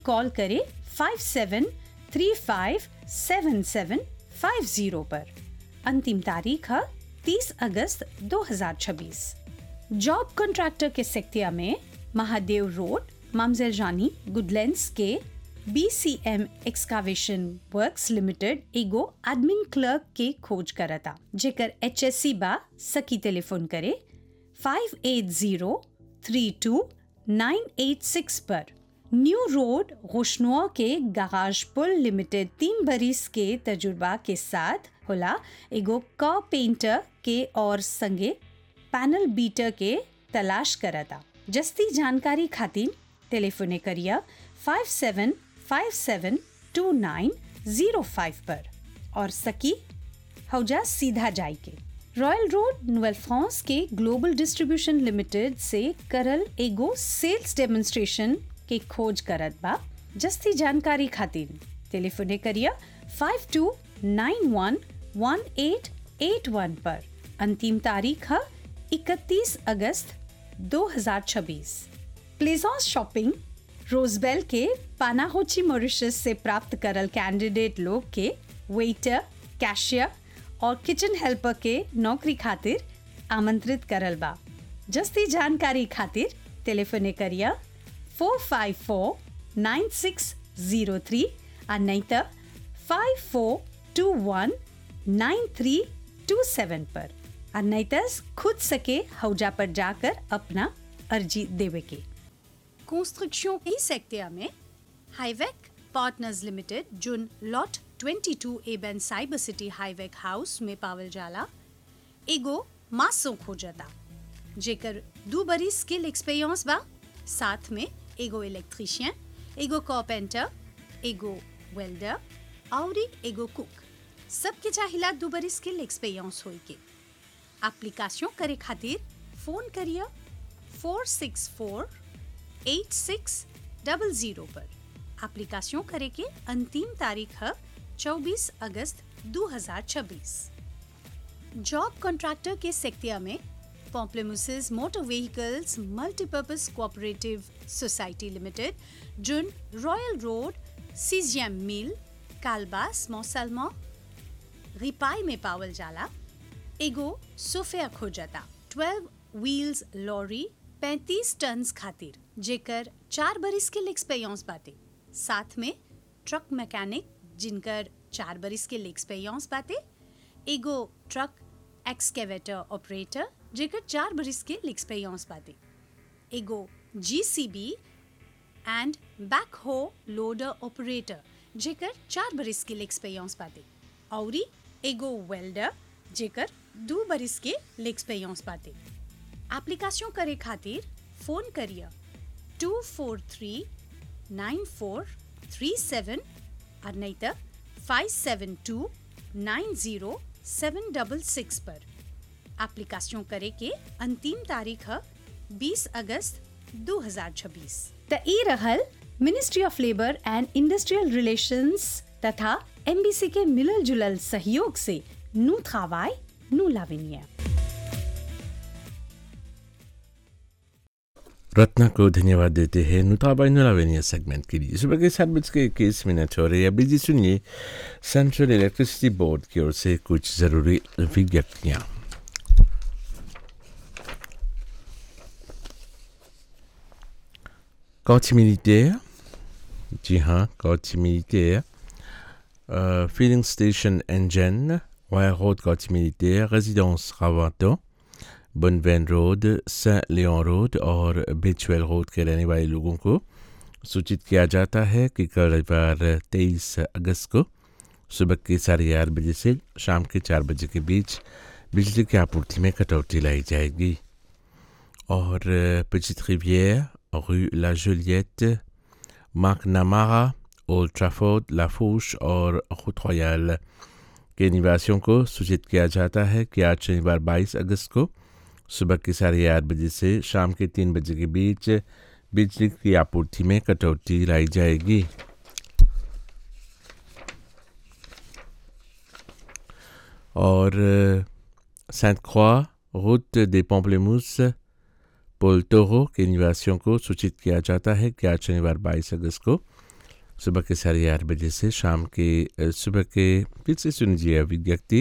call करें five seven three five seven seven five zero पर अंतिम तारीख है तीस अगस्त 2026 जॉब कॉन्ट्रैक्टर के सेक्टिया में महादेव रोड मामजेल जानी गुडलैंड्स के बीसीएम एक्सकावेशन वर्क्स लिमिटेड एगो एडमिन क्लर्क के खोज करता जेकर एचएससी बा सकी टेलीफोन करे five eight zero three two nine eight six पर न्यू रोड रोशनुआ के गाराज पुल लिमिटेड तीन बरिस के तजुर्बा के साथ होला एगो क पेंटर के और संगे पैनल बीटर के तलाश करता जस्ती जानकारी खातिर टेलीफोने करिया five seven five seven two nine zero five पर और सकी हौजा सीधा जाई के रॉयल रोड नोवेल फ्रांस के ग्लोबल डिस्ट्रीब्यूशन लिमिटेड से करल एगो सेल्स डेमोन्स्ट्रेशन के खोज करत बा जस्ती जानकारी खातिर टेलीफोने करिया five two nine one one eight eight one पर अंतिम तारीख है इकतीस अगस्त 2026 प्लेजॉन्स शॉपिंग रोजबेल के पानाहोची मॉरिशस से प्राप्त करल कैंडिडेट लोग के वेटर कैशियर और किचन हेल्पर के नौकरी खातिर आमंत्रित करल बा जस्ती जानकारी खातिर टेलीफोने करिया four five four nine six zero three और नहीं तो five four two one nine three two seven पर और नहीं तो खुद सके हौजा पर जाकर अपना अर्जी देवे के कंस्ट्रक्शन ई सेक्टर में हाईवेक पार्टनर्स लिमिटेड जुन लॉट 22 एबेन साइबर सिटी हाईवेक हाउस में पावल जाला एगो मासो खोजता जेकर दू बरी स्किल एक्सपीरियंस बा साथ में एगो इलेक्ट्रिशियन एगो कॉपेंटर एगो वेल्डर और एगो कुक सबके चाहिला दू बरी स्किल एक्सपीरियंस होई के एप्लीकेशन करे खातिर फोन करिए four six four eight six double zero पर एप्लीकेशन करे के अंतिम तारीख है 24 अगस्त 2026 जॉब कॉन्ट्रैक्टर के सेक्टिया में Pamplemousses motor vehicles multipurpose cooperative society limited जुन रॉयल रोड सीजियम मिल कालबास मौसलमा रिपाई में पावल जाला एगो सोफिया खोजता 12 व्हील्स लॉरी 35 टन्स खातिर जेकर चार बरिस के एक्सपीरियंस बाटे साथ में ट्रक मैकेनिक जिनकर चार बरिस के एक्सपीरियंस बाटे एगो ट्रक एक्सकेवेटर ऑपरेटर जेकर चार बरिस के एक्सपीरियंस बाटे एगो JCB and backhoe loader operator जेकर चार बरिस के एक्सपीरियंस बाटे औरी एगो वेल्डर जेकर दू बरिस के एक्सपीरियंस बाटे एप्लीकेशन करे खातिर फोन करिए two four three nine four three seven और नहीं तो five seven two nine zero seven double six पर एप्लीकेशन करे के अंतिम तारीख है बीस अगस्त 2026 त ई रहल ministry of labour and industrial relations तथा एमबीसी के मिलल जुलल सहयोग से नू थावाई नू लाविनिया रत्ना को धन्यवाद देते हैं नुताबाई नुलावेनिया सेगमेंट के लिए सुबह के सात बज के इक्कीस मिनट हो रही है अभी जी सुनिए सेंट्रल इलेक्ट्रिसिटी बोर्ड की ओर से कुछ ज़रूरी विज्ञप्तियाँ कौच मिलिटेयर जी हाँ कौच मिलिटेयर फिलिंग स्टेशन एंजन वायर रोड कौच मिलिटेयर रेजिडेंस रावाटो बनवैन रोड सेंट लियोन रोड और बिचवेल रोड के रहने वाले लोगों को सूचित किया जाता है कि कल रविवार तेईस अगस्त को सुबह के साढ़े आठ बजे से शाम के चार बजे के बीच बिजली की आपूर्ति में कटौती लाई जाएगी और पिचित रिवियर रू ला जुलियट मार्क नामारा ओल्ड ट्राफोर्ड लाफूश और खुद रॉयल के निवासियों को सूचित किया जाता है कि आज शनिवार 22 अगस्त को सुबह के साढ़े आठ बजे से शाम के तीन बजे के बीच बिजली की आपूर्ति में कटौती लाई जाएगी और सेंट क्रॉ रूट des Pamplemousses पोल टोरो के निवासियों को सूचित किया जाता है कि आज शनिवार 22 अगस्त को सुबह के साढ़े आठ बजे से शाम के अ, सुबह के फिर से सुन लीजिए विज्ञप्ति